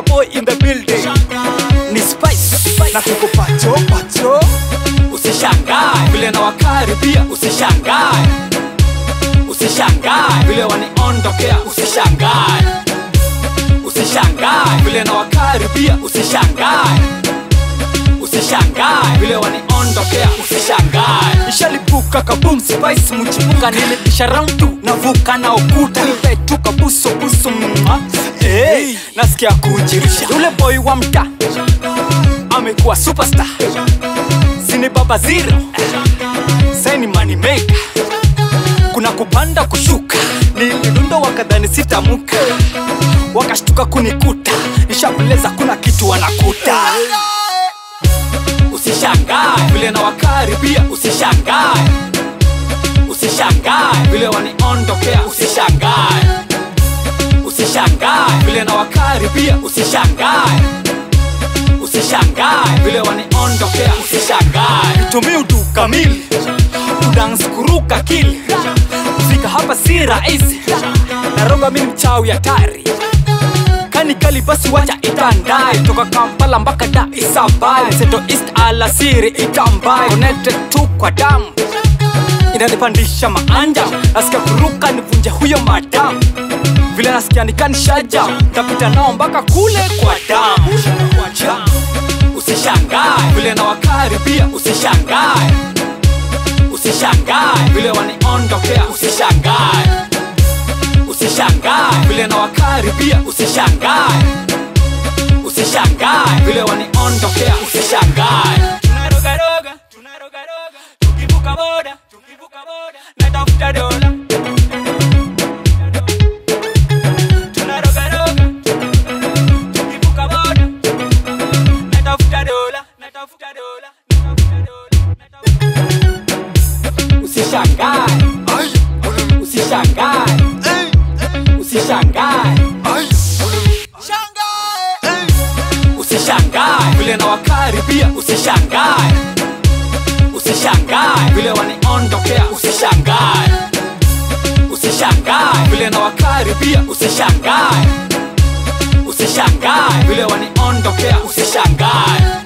shanga boy in the building ni spice na tuko pacho pacho usishangae vile na wakaribia usishangae usishangae vile waniondokea usishangae usishangae vile na wakaribia usishangae usishangae vile waniondokea usishangae ishalipuka kabum spice mchipuka nilipisha round tu navuka na ukuta nipetuka buso buso mwa hey, nasikia kujirisha yule boy wa mta amekuwa superstar sini baba zero saini money maker kuna kupanda kushuka nilidundo wakadhani sitamuka wakashtuka kunikuta nishakuleza kuna kitu wanakuta usishangae vile na wakaribia usishangae usishangae vile waniondokea usishangae usishangae vile na wakaribia usishangae usishangae vile waniondokea usishangae tumii utu kamili udans kuruka kili kufika hapa si rahisi naroga mi mchawi hatari kanikali basi wacha itandae toka kampala mpaka da isabai seto east alasiri itambae connected tu kwa damu inanipandisha maanja nasikia kuruka nivunje huyo madamu vile nasikia nikanishaja tapita nao mpaka kule kwa damu usishangae vile na wakaribia usishangae usishangae vile waniondokea usishangae usishangae vile na wakaribia usishangae usishangae vile waniondokea usishangae tunarogaroga tunarogaroga tukivuka boda tukivuka boda natafuta dola tunarogaroga tukivuka boda natafuta dola natafuta dola natafuta dola natafuta- usishangae usishangae usishangae usishangae vile na wakaribia usishangae usishangae vile waniondokea usishangae usishangae vile na wakaribia usishangae usishangae vile waniondokea usishangae